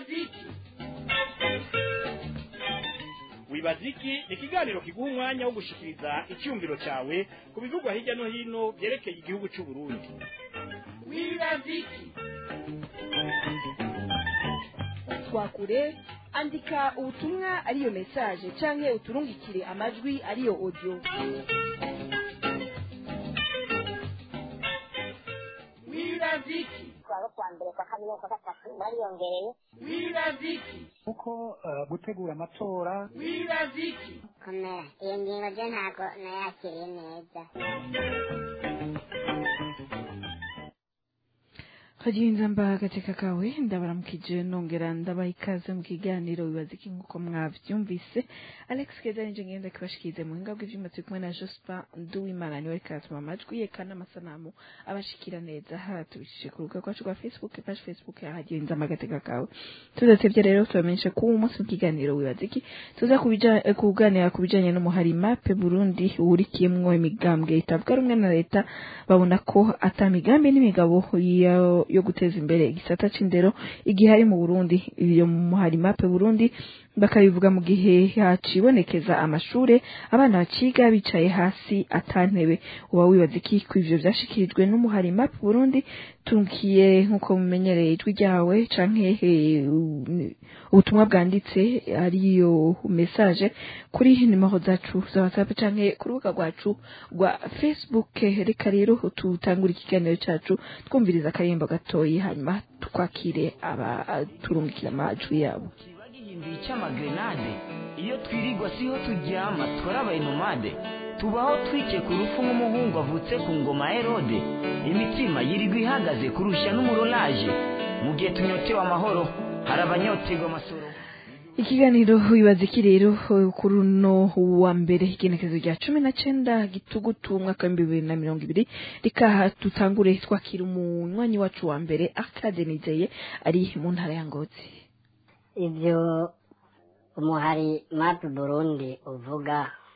wibaziki wibaziki ni ikiganiro kiguha umwanya wo gushikiriza icyumviro cyawe ku bivugwa hirya no hino byerekeye igihugu cy'u Burundi wibaziki twakure andika ubutumwa ariyo message canke uturungikire amajwi ariyo audio wibaziki kuwa kwa mbere kwa kabiri kwa gatatu bariyongereye wibaziki kuko eh, gutegura amatora wibaziki komera iyo ngingo ryo ntabwo nayakiriye neza kagenza mba agateka kawe ndabaramukije nongera ndabaha ikaze mu kiganiro bibaza iki nk'uko mwavyumvise alex keza ninje ngenda kibashikirize mu buhinga bw'ivyuma turi kumwe na jospa nduwimana niwe ariko aratuma amajwi ye kandi amasanamu abashikira neza aha tubishije ku rubuga rwacu rwa facebook page facebook ya hagenza agateka kawe tudatevye rero tubamenyeshe ko uwo munsi mu kiganiro wibaza iki tuza kubija- eh, kuganira ku bijanye n'umuhari mape burundi wurikiyemwo imigambwe itavuga rumwe na leta babona ko ata migambi n'imigabo yo, yo guteza imbere igisata c'indero igihe ari mu Burundi iyo muhari mape Burundi bakabivuga mu gihe hacibonekeza amashure abana baciga bicaye hasi atantebe uba wibaza iki ko ivyo vyashikirijwe n'umuhari mape Burundi tunkiye nkuko mumenyereye ijwi ryawe canke eh, u- ubutumwa bwanditse ariyo message kuri nimero zacu za WhatsApp canke ku rubuga rwacu rwa Facebook reka rero tutangura ikiganiro cacu twumviriza akayimbo gatoyi hanyuma twakire abaturungikira amajwi yabo kiba gihinduye icy'amagrenade iyo twirirwa siho turyama twarabaye nomade tubaho twicaye ku rufu nk'umuhungu avutse ku ngoma ya herode imitima yirirwa ihagaze kurusha n'umurolaje mu gihe tunyotewe amahoro hari abanyoterwa amasoro ikiganiro wibaza iki rero kuri uno wa mbere igenekerezo rya cumi na cenda gitugutu umwaka w'ibihumbi bibiri na mirongo ibiri rikaha dutangure twakira umunywanyi wacu wa mbere Arcade Nizeye ari mu ntara ya Ngozi ibyo umuhari mapu burundi uvuga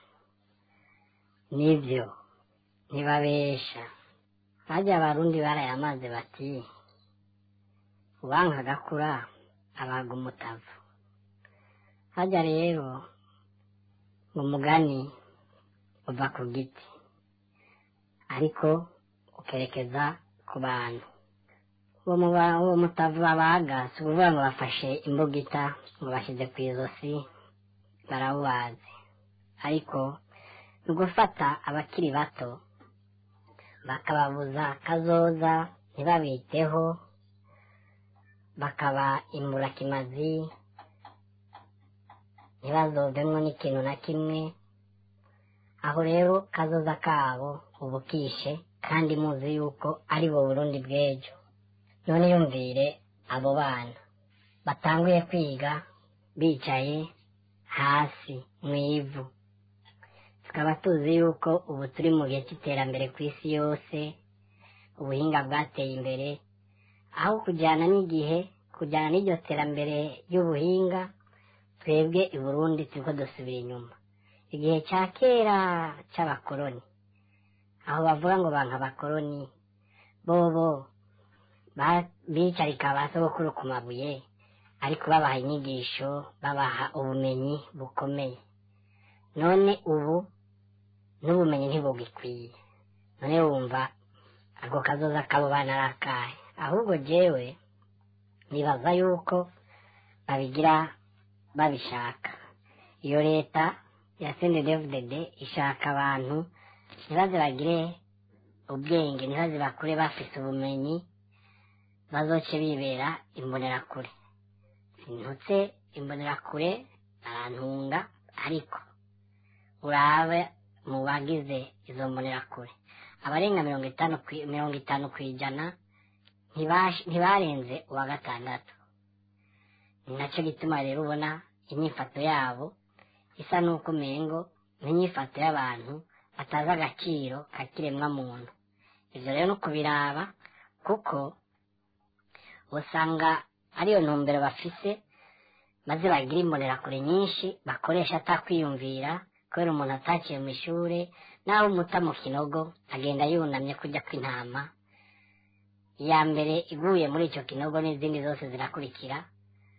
nibyo ntibabesha hajya abarundi barayamaze bati ubanka agakura abaga umutavu hajya rero umugani uva ku giti ariko ukerekeza ku bantu uwo muba- uwo mutavu babaga si ukuvuga ngo bafashe imbugita ngo bashyize ku izosi barawubazi ariko ni ugufata abakiri bato bakababuza kazoza ntibabiteho bakaba imburakimazi ntibazovemwo n'ikintu na kimwe aho rero kazoza kabo ubu kishe kandi muzi yuko ari bo burundi bw'ejo none yumvire abo bana batanguye kwiga bicaye hasi mu ivu tukaba tuzi yuko ubu turi mu gihe cy'iterambere ku isi yose ubuhinga bwateye imbere aho kujyana n'igihe kujyana n'iryo terambere ry'ubuhinga twebwe i burundi turiko dusubira inyuma igihe cya kera cy'abakoroni aho bavuga ngo banka abakoroni bobo ba- bicarika ba sogokuru ku mabuye ariko babaha inyigisho babaha ubumenyi bukomeye none ubu n'ubumenyi ntibugikwiye none wumva ako kazoza kabo bana ari akahe ahubwo jewe nibaza yuko babigira babishaka iyo leta ya cndfdd ishaka abantu ntibaze bagire ubwenge ntibaze bakure bafise ubumenyi bazoce bibera imbonerakure sintutse imbonerakure barantunga ariko urabe mu bagize izo mbonerakure abarenga mirongo itanu kwi- mirongo itanu ku ijana ntibash- ntibarenze uwa gatandatu ni nacyo gituma rero ubona inyifato yabo isa n'uko umengo n'inyifato y'abantu batazi agaciro ka kiremwa muntu ibyo rero ni ukubiraba kuko usanga ariyo ntumbero bafise maze bagira imbonerakure nyinshi bakoresha atakwiyumvira kubera umuntu ataciye mu ishuri naho umuta mu kinogo agenda yunamye kujya kw'intama iya mbere iguye muri icyo kinogo n'izindi zose zirakurikira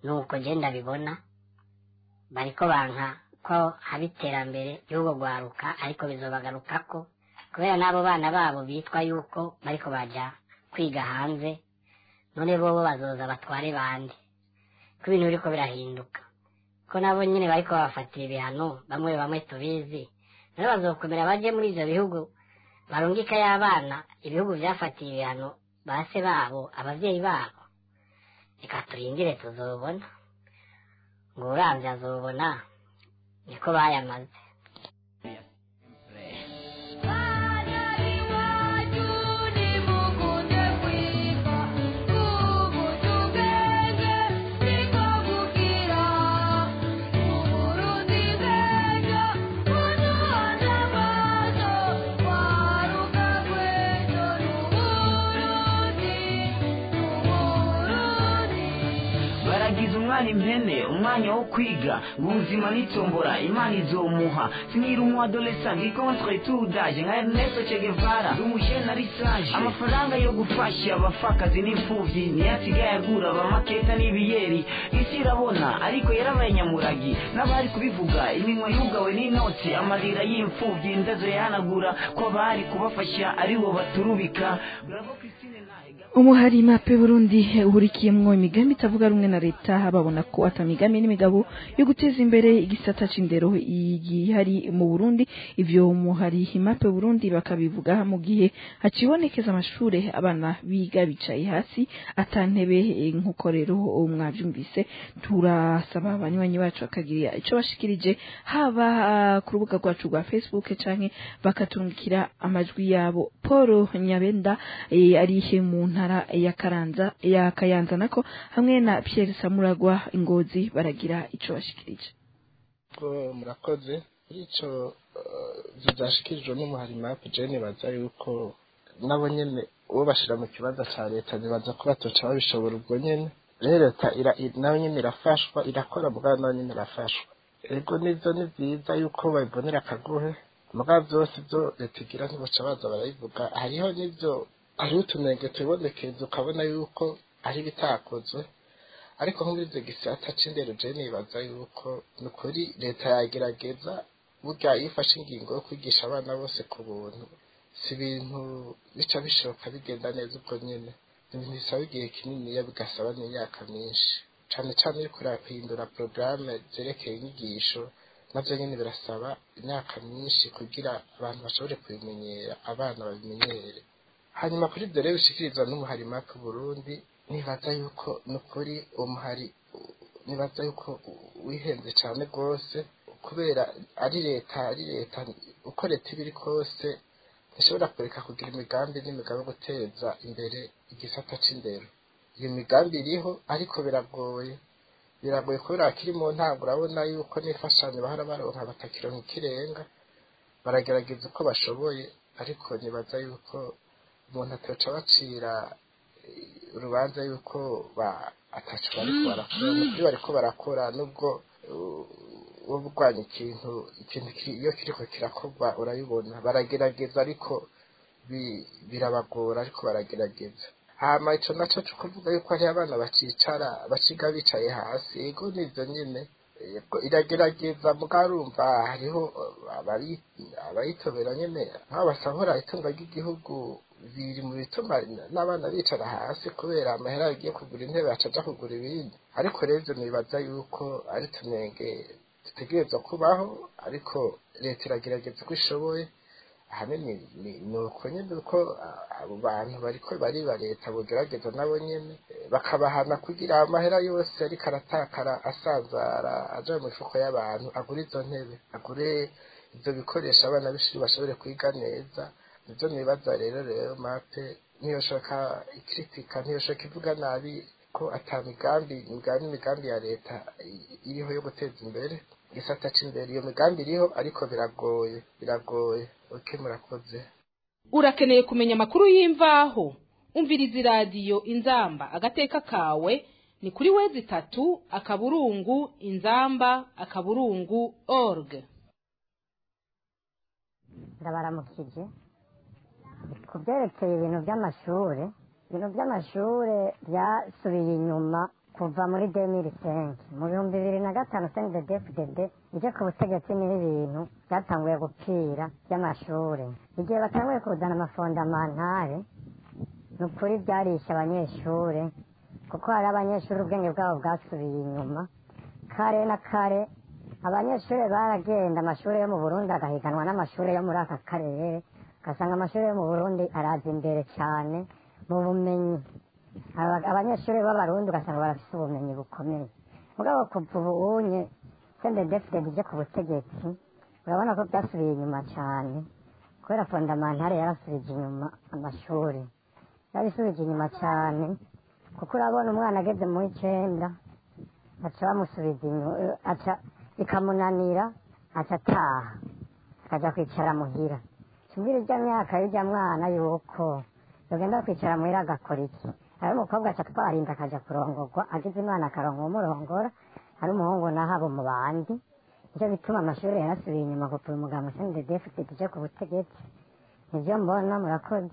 nuko je ndabibona bariko banka ko haba iterambere ry'ubwo rwaruka ariko bizobagarukako kubera n'abo bana babo bitwa yuko bariko baja kwiga hanze none bobo bazoza batware bande ko ibintu biriko birahinduka ko nabo nyene bariko babafatira ibihano bamwe bamwe tubizi none bazokomera baje muri ivyo bihugu barungika y'abana ibihugu vyafatiye ibihano base babo abavyeyi babo reka turindire tuzobona ngo uravye azobona niko bayamaze baragize umwana impene umwanya wo kwiga ngo ubuzima n'itombora imana izomuha sinira umu adolescent ndi contre tout d'âge nka Ernesto Che Guevara ndi umujene ari sage amafaranga yo gufasha abapfakazi n'imfuvyi niyo asigaye agura abamaketa n'ibiyeri isi irabona ariko yarabaye nyamuragi n'abari kubivuga iminwa yugawe n'inoti amarira y'imfuvyi indazo yahanagura ko abari kubafasha aribo baturubika Bravo Christine Nahe umuhari mape burundi uhurikiyemwo imigambi itavuga rumwe na leta babona ko ata migambi n'imigabo yo guteza imbere igisata c'indero igihari mu burundi ivyo umuhari mape burundi bakabivuga mu gihe hacibonekeza amashure abana biga bicaye hasi ata ntebe eh, nk'uko rero mwavyumvise turasaba abanywanyi bacu bakagira ico bashikirije haba ah, ku rubuga rwacu rwa facebook canke bakaturungikira amajwi yabo paul nyabenda eh, ari mu ntara ya karanza ya kayanza nako hamwe na pierre samuragwa ingozi baragira ico bashikirije ko murakoze kuri ico eh, vyashikirijwe n'umuhari mapu je nibaza yuko nabo nyene uwo bashira mu kibanza ca leta nibaza ko batoca babishobora ubwo nyene rero leta ira- i- nayo nyene irafashwa irakora mugabo nayo nyene irafashwa ego nivyo ni vyiza yuko babibonera akaguhe mugabo vyose vyo leta igira ntiboca baza barabivuga hariho n'ivyo hariho utunenge tubonekeza ukabona yuko ari ibitakozwe ariko nk'ubwize gisata c'indero je nibaza yuko ni ukuri leta yagerageza burya iyo ifashe ingingo yo kwigisha abana bose ku buntu si ibintu bica bishoboka bigenda neza ubwo nyene ni ibintu bisaba igihe kininiya bigasaba n'imyaka myinshi cane cane iyo kureba guhindura porogaramu zerekeye inyigisho navyo nyene birasaba imyaka myinshi kugira abantu bashobore kubimenyera abana babimenyere hanyuma kuri ibyo rero bishikirizwa n'umuhari maka burundi nibaza yuko ni ukuri uwo muhari u- nibaza yuko u- wihenze cyane rwose kubera ari leta ari leta uko leta iba iri kose ntishobora kureka kugira imigambi n'imigabo yo guteza imbere igisata c'indero iyo migambi iriho ariko biragoye biragoye kubera kiri mu ntango urabona yuko n'imfashanyo bahora baronka batakironka ikirenga baragerageza uko bashoboye ariko nibaza yuko umuntu atoca bacira eh, urubanza yuko ba ataco bariko barakora nukuri bariko barakora nubwo uh, wowe urwanya ikintu ikintu ki- iyo kiriko kirakorwa urabibona baragerageza ariko bi- birabagora ariko baragerageza hama ico naco co kuvuga yuko hariho abana bacicara baciga bicaye hasi ego nivyo nyene Yego, iragerageza mugarumva hariho uh, abari abayitobera nyene nk'abo basahura itunga ry'igihugu biri mu bituma n'abana bicara hasi kubera amahera yagiye kugura intebe acaja kugura ibindi ariko rero ivyo nibaza yuko ari tunenge dutegerezwa kubaho ariko leta iragerageza uko ishoboye ahanini ni- ni uko nyene uko ah, abo bantu bariko bariba leta bogerageza nabo nyene eh, bakabahana kugira amahera yose ariko aratakara asanzara aja mu mifuko y'abantu agure izo ntebe agure ivyo bikoresho abana b'ishuri bashobore kwiga neza nivyo nibaza rero rero mape ntiyoshaka ikritika ntiyoshaka ivuga nabi ko ata migambi imigambi imigambi ya leta i- iriho yo guteza imbere igisata c'indero iyo migambi iriho ariko biragoye biragoye oke murakoze urakeneye kumenya amakuru y'imvaho umviriza iradiyo inzamba agateka kawe ni kuri wezi itatu akaburungu inzamba akaburungu org ndabaramukije ku byerekeye ibintu by'amashuri ibintu by'amashuri byasubiye inyuma kuva muri demiri senke mu bihumbi bibiri na gatanu sendedefudede ije ku butegetsi niho ibintu byatanguye gupfira by'amashuri igihe batanguye kuzana amafondamantare ni ukuri byarishe abanyeshuri kuko hari abanyeshuri ubwenge bwabo bwasubiye inyuma kare na kare abanyeshuri baragenda amashuri yo mu burundi agahiganwa n'amashuri yo muri aka karere ugasanga amashuri yo mu burundi araza imbere cyane mu bumenyi Aba- abanyeshuri b'abarundi ugasanga barafite ubumenyi bukomeye mugabo kuva ubunye sendedefudede ije ku butegetsi urabona ko byasubiye inyuma cyane kubera fondamantare yarasubije inyuma amashuri yarabisubije inyuma cyane kuko urabona umwana ageze mu w'icenda aca bamusubiza inyuma aca bikamunanira aca ataha akajya kwicara muhira tumbwira ijya myaka y'ijya mwana yuko yogenda kwicara muhira agakora iki hari umukobwa aca twarinda akajya kurongorwa agize imana akaronka umurongora hari umuhungu naho abo mu bandi nicyo bituma amashuri yarasubiye inyuma kuva umuganga ushinzwe defudede uje ku butegetsi nibyo mbona murakoze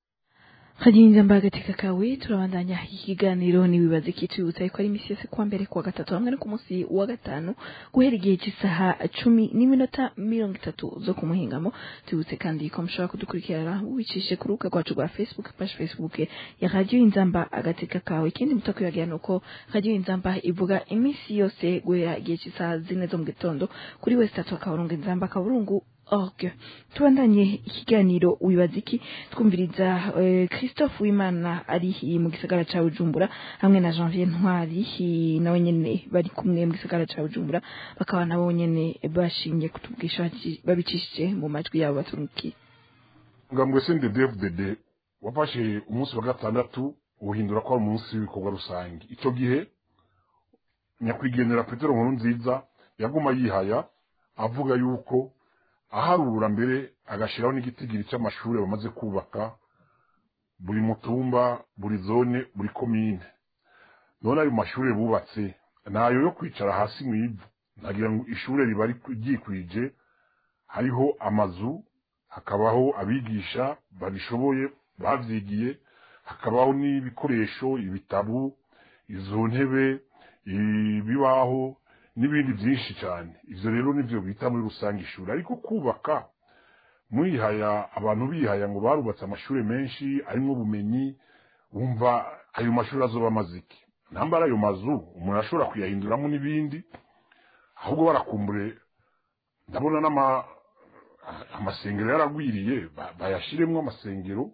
Hajinza mbagatika kawe turabandanya ikiganiro nibibaza kitwibutsa yuko ari imisi yose kuwa mbere kuwa gatatu hamwe no ku munsi wa gatanu guhera igihe cy'isaha cumi n'iminota mirongo itatu zo ku muhingamo tubibutse kandi ko mushobora kudukurikirana wicishije ku rubuga rwacu rwa facebook page facebook ya radiyo inzamba agateka kawe ikindi mutakwibagira ni uko radiyo inzamba ivuga iminsi yose guhera igihe cy'isaha zine zo mu gitondo kuri wese tatu akaburungu inzamba akaburungu org tubandanye ikiganiro wibaza iki twumviriza eh, christophe wimana ari hi mu gisagara ca bujumbura hamwe na janvier ntwari hi nawe nyene bari kumwe mu gisagara ca bujumbura bakaba nabo nyene bashingiye kutubwisha baci- babicishije mu majwi yabo baturungikiye ngambwe sende dfdd wafashe umunsi wa gatandatu uhindura ko ari umunsi w'ibikorwa rusange icyo gihe nyakwigendera petero nkuru nziza yaguma yihaya avuga yuko aharura mbere agashyiraho n'igitigiri cy'amashuri bamaze kubaka buri mutumba buri zone buri komine none ayo mashuri bubatse nayo yo kwicara hasi mu ivu nagira ngo ishuri riba ryikwije hariho amazu hakabaho abigisha babishoboye bavyigiye hakabaho n'ibikoresho ibitabu izo ntebe ibibaho n'ibindi byinshi cyane ivyo rero nivyo bita muri rusange ishuri ariko kubaka mwihaya abantu bihaya ngo barubatse amashuri menshi arimwo ubumenyi wumva ayo mashuri azoba amaze iki nambara ayo mazu umuntu ashobora kuyahinduramo n'ibindi ahubwo barakumbure ndabona n'ama amasengero yaragwiriye ba- bayashiremwo amasengero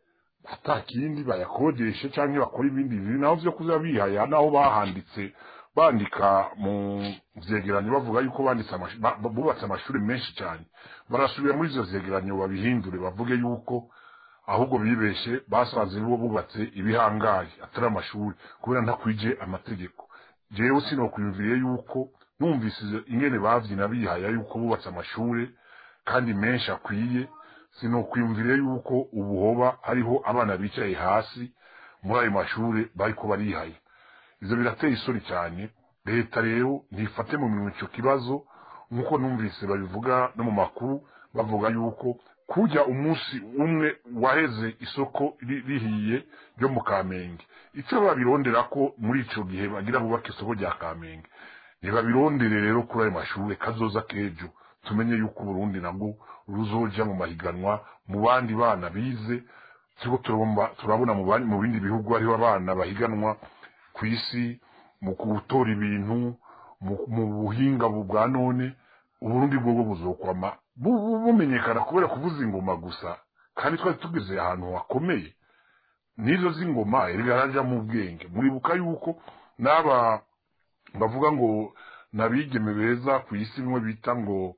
atakindi bayakodeshe canke bakora ibindi bintu naho vyo kuza bihaya naho bahanditse bandika mu vyegeranyo bavuga yuko banditse amash- ba- ba- bubatse amashuri menshi cyane barasubira muri ivyo vyegeranyo babihindure bavuge yuko ahubwo bibeshe basanze bo bubatse ibihangaye atari amashuri kubera ntakwije amategeko jewe sinokwiyumviriye yuko numvise ingene bavyina bihaya yuko bubatse amashuri kandi menshi akwiye sinokwiyumvire yuko ubu hoba hariho abana bicaye hasi muri ayo mashuri bariko barihaye ivyo birateye isoni cyane leta rero ntifate mu minwe ico kibazo nk'uko numvise babivuga no mu makuru bavuga yuko kujya umunsi umwe waheze isoko ri- rihiye ryo mu kamenge icyo babirondera ko muri ico gihe bagira bubaka isoko rya kamenge ntibabirondere rero kuri ayo mashuri kazoza kejo tumenye yuko uburundi nabwo ruzoja mu mahiganwa mu bandi bana bize turiko turabomba- turabona mu bandi- mu bindi bihugu hariho abana bahiganwa ku isi mu gutora ibintu mu- mu buhinga bu- bwa none uburundi bwobwo buzokwama bu- bu- bumenyekana kubera kuvuza ingoma gusa kandi twari tugeze ahantu hakomeye n'izo z'ingoma erega haraja mu bwenge muribuka yuko n'aba bavuga ngo nabigeme beza ku isi bimwe bita ngo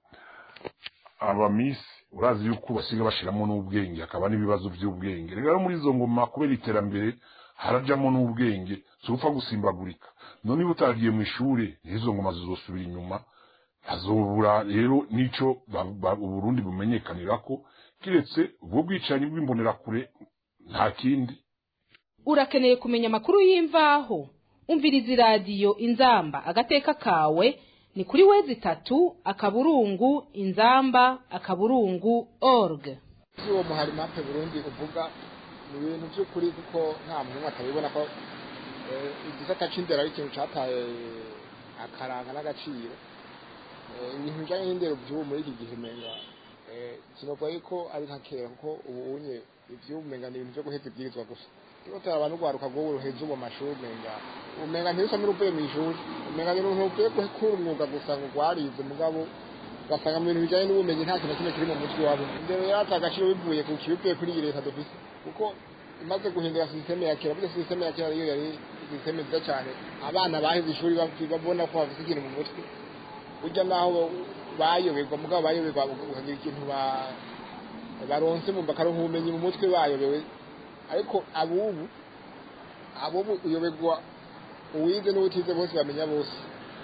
abamisi urazi yuko basiga bashiramo n'ubwenge hakaba n'ibibazo by'ubwenge rero muri izo ngoma kubera iterambere harajamo n'ubwenge si upfa gusimbagurika none niba utagiye mu ishuri n'izo ngoma zizosubira inyuma hazobura rero n'ico ba- ba- uburundi bumenyekanira ko kiretse ubwo bwicanyi bw'imbonerakure nta kindi urakeneye kumenya amakuru y'imvaho umviriza iradiyo inzamba agateka kawe ni kuri wezi itatu akaburungu inzamba akaburungu org uwo muhari mape burundi uvuga ni ibintu by'ukuri kuko nta muntu atabibona ko Eh, igisata c'indero ari ikintu cataye akaranga n'agaciro Eh, ibintu bijanye n'indero vy'ubu muri iki gihe menga eh, sinovuga yuko ari nka kera kuko ubu unye ivy'ubu menga ni ibintu vyo guheza ibwirizwa gusa iyo turaba n'urwaruka rw'ubu ruheza ubu amashuri menga umenga ntirusa n'uruvuye mw'ishuri umenga ni uruntu ruvuye gukura umwuga gusa ngo rwarize mugabo ugasanga mu bintu bijanye n'ubumenyi nta kintu na kimwe kiri mu mutwe wabo indero yata agaciro bivuye ku kibivuye kuri iyi leta dufise kuko imaze guhindura sisiteme ya kera burya sisiteme ya kera iyo yari sisiteme nziza cyane abana baheze ishuri bafite- babona ko bafite ikintu mu mutwe burya naho bayoberwa mugabo bayoberwa ukagira ikintu ba- baronse mu bakaronka ubumenyi mu mutwe bayobewe ariko abubu abubu uyoberwa uwize n'utize bose bamenya bose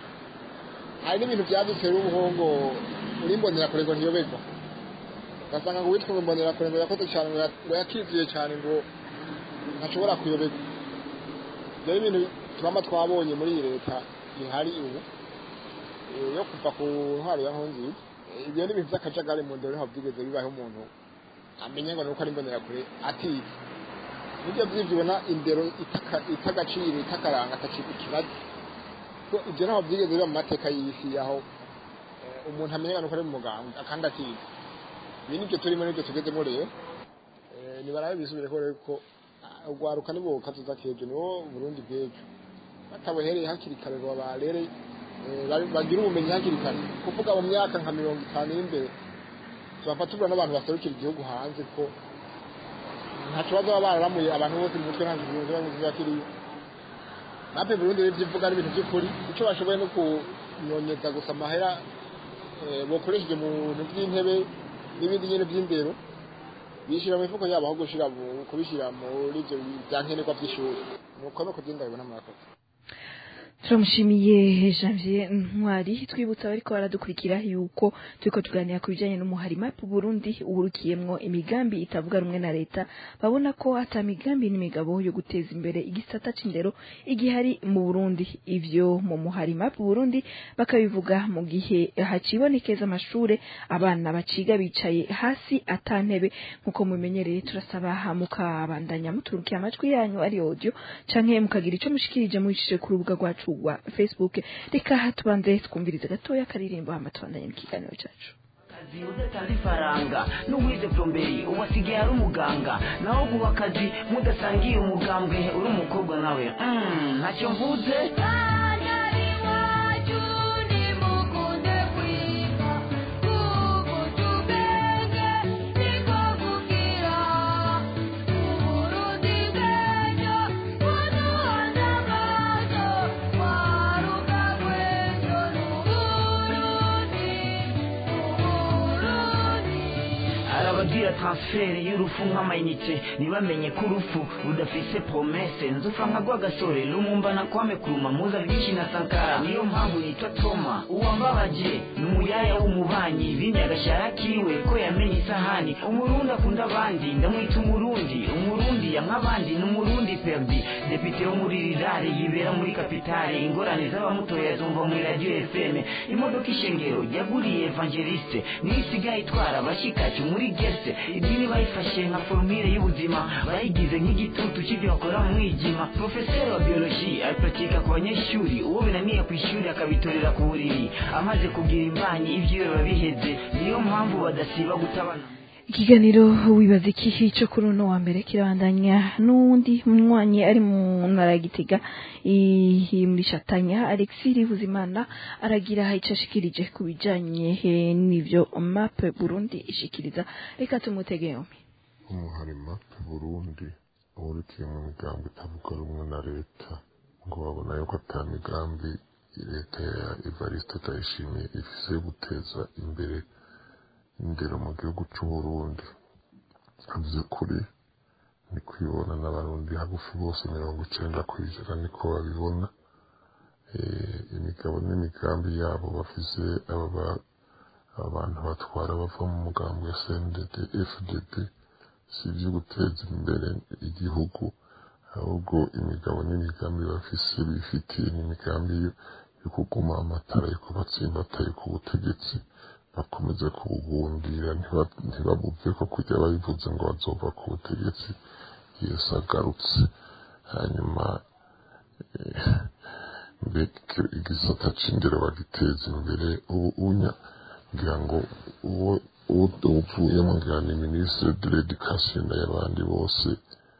hari n'ibintu byanditse n'ubuhongo uri imbonerakure ngo ntiyoberwa ugasanga ngo uwitwa ngo imbonerakure ngo yakoze cyane ngo ya- ngo yakiziye cyane ngo ntashobora kuyoberwa ibyo ni ibintu twaba twabonye muri iyi leta ihari ubu eh, yo kuva ku ntwaro ya nkunziza Eh, ibyo ni ibintu by'akajagari mu ndero ntabwo byigeze bibaho umuntu amenya ngo ni uko ari imbonerakure atize nibyo by'ibyo ubona indero itaka- itagaciro itakaranga atakiba ikibazo ko ibyo ntabwo byigeze biba mu mateka y'isi aho eh, umuntu amenya ngo ni uko ari umuganga kandi atize ibi nibyo turimo nibyo tugezemo rero Eh, nibarabe bisubire ko rero ko ah, urwaruka nibo kazoza k'ejo niwo burundi bw'ejo batabuhereye hakiri kare ngo barere eh, bari- bagire ubumenyi hakiri kare kuvuga mu myaka nka mirongo itanu y'imbere tubafata tubura n'abantu baserukira igihugu hanze ko nta kibazo baba bararamuye abantu bose mu mutwe nta kintu kiba kiba kiriyo natwe burundi rero ibyo uvuga n'ibintu by'ukuri icyo bashoboye no kunyonyeza gusa amahera eh, bokoresheje mu bintu by'intebe n'ibindi nyine by'indero bishyira mu mifuko yabo aho gushyira mu- kubishyira muri ibyo bya nkenerwa by'ishuri nuko no kugenda bibona murakoze turamushimiye janvier ntwari twibutsa abariko baradukurikira yuko turiko tuganira ku bijanye n'umuhari map burundi uburukiyemwo imigambi itavuga rumwe na leta babona ko ata migambi n'imigabo yo guteza imbere igisata c'indero igihari mu burundi ivyo mu muhari map burundi bakabivuga mu gihe hacibonekeza amashure abana baciga bicaye hasi ata ntebe nk'uko mubimenyereye turasaba mukabandanya muturukiye amajwi yanyu ari audio canke mukagira ico mushikirije mubicishije ku rubuga rwacu rwa facebook reka tubanze twumvirize gatoya akaririmbo hama tubandanye n'ikiganiro cacu akazi udatanze ifaranga n'uwize plomberi ubu asigaye ari umuganga naho guha akazi mudasangiye umugambwe uri umukobwa nawe Mm, ntacyo mvuze arabagira transfert y'urufu nk'amayinite ntibamenye ko urupfu rudafise promese nzofa nka rwagasore rumumbana kwame kuruma muza byinshi na sankara niyo mpamvu nitwa toma uwambabaje ni umuyaya w'umubanyi bimye agashara kiwe ko yamenye isahani umurundi akunda abandi ndamwita umurundi umurundi ya nk'abandi ni umurundi perdi depite wo muri rirare yibera muri kapitale ingorane z'abamutoya zumva muri radio fm imodoka ishengero yaguriye evangeliste niyo isigaye itwara abashikacu muri gese idini bayifashe nka formire y'ubuzima bayigize nk'igitutu cy'ibyo bakora mu mwijima profeseri wa biologie abipratika ku banyeshuri uwo binaniye ku ishuri akabitorera ku buriri amaze kugira imbanyi ibyo biba biheze niyo mpamvu badasiba gutabana ikiganiro wibaza iki cyo kuri uno wa mbere kirabandanya n'uwundi munywanyi ari mu ntara ya gitega i- muri shatanya alexis buzimana aragira icyo ashikirije ku bijanye eh, n'ivyo map burundi ishikiriza reka tumutege yombi umuhari mape burundi uhurikiye mu migambi itavuga rumwe na leta ngo babona yuko ata migambi leta ya evariste ndayishimiye ifise yo guteza imbere indero mu gihugu c'uburundi vy'ukuri ni kwibona n'abarundi hagufi bose mirongo icenda kw'ijana niko babibona Eh, imigabo n'imigambi yabo bafise aba ba- abantu batwara bava mu mugambi wa sndd fdd si ibyo guteza imbere igihugu ahubwo imigabo n'imigambi bafise bifitiye n'imigambi yo yo kuguma amatara yo kubatsimbataye ku butegetsi bakomeze kubugundira ntiba- ntibabuve ko kujya babivuze ngo bazova ku butegetsi yesu agarutse hanyuma mbega igisata c'indero bagiteza imbere ubu unya ngira ngo uwo uvuyemo ngira ni minisitiri de l'education n'abandi bose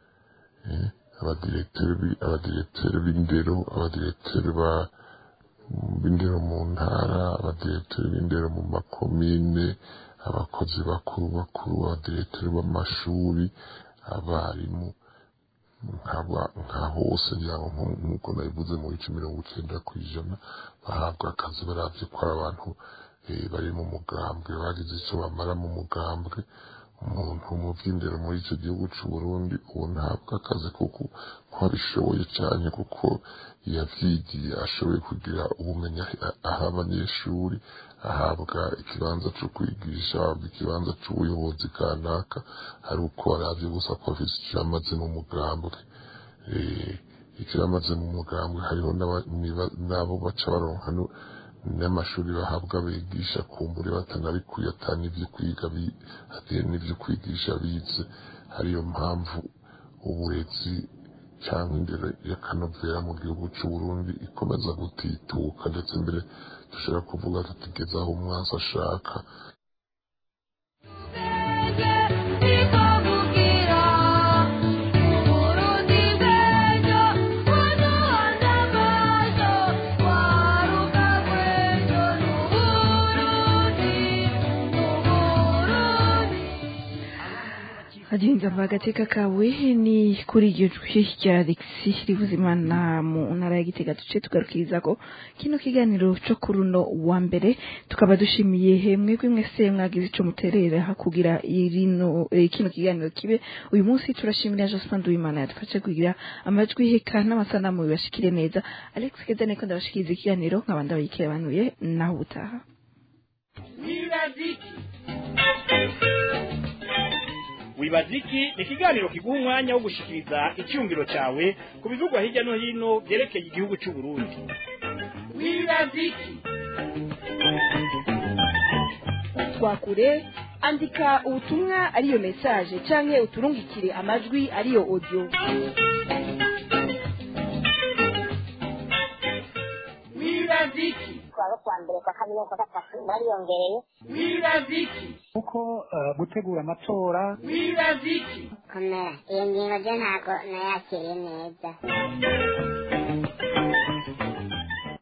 abadiregiteri b'indero abadiregiteri b'indero mu ntara abadiregiteri b'indero mu makomine abakozi bakuru bakuru abadiregiteri b'amashuri abarimu nka hose ngira ngo nk'uko nabivuze mu bice mirongo icyenda ku ijana bahabwa akazi baravye ko ari abantu bari mu mugambwe bagize icyo bamara mu mugambwe umuntu mu by'indero muri icyo gihugu cy'u Burundi ubu ntabwo akazi kuko ko abishoboye cyane kuko yavyigiye ashoboye kugira ubumenyi aha abanyeshuri ahabwa ikibanza cyo kwigisha ahabwa ikibanza cy'ubuyobozi kanaka ari uko aravye gusa ko afise ikiramaze mu mugambwe ikiramaze mu mugambwe hariho n'abo baca baronka n'amashuri bahabwa bigisha kumbure batanabikuye atani ibyo kwiga atari n'ibyo kwigisha bize ariyo mpamvu uburezi cyangwa indero y'akanovera mu gihugu cy'u Burundi ikomeza gutituka ndetse mbere dushobora kuvuga tutigeze aho umwansi ashaka agenga agateka kawe ni kuri iryo jwi rya Alexi Rivuzimana mu ntara ya Gitega duce tugarukiriza ko kino kiganiro cyo kuri uno wa mbere tukaba dushimiye hemwe mwese mwagize ico muterera kugira irino eh, kino kiganiro kibe uyu munsi turashimira Jospin Duimana yadufashe kugira amajwi heka n'amasanamu bibashikire neza Alex Kezane ko ndabashikiriza ikiganiro nkabanda bayikebanuye naho ubutaha wibaziki ni ikiganiro kiguha umwanya wo gushikiriza icyumviro cyawe ku bivugwa hirya no hino byerekeye igihugu cy'u Burundi wibaziki twakure andika ubutumwa ariyo message canke uturungikire amajwi ariyo audio wibaziki twaba kwa mbere kwa kabiri kwa gatatu bariyongereye wibaziki kuko eh, gutegura amatora wibaziki komera iyo ngingo ryo ntabwo nayakiriye neza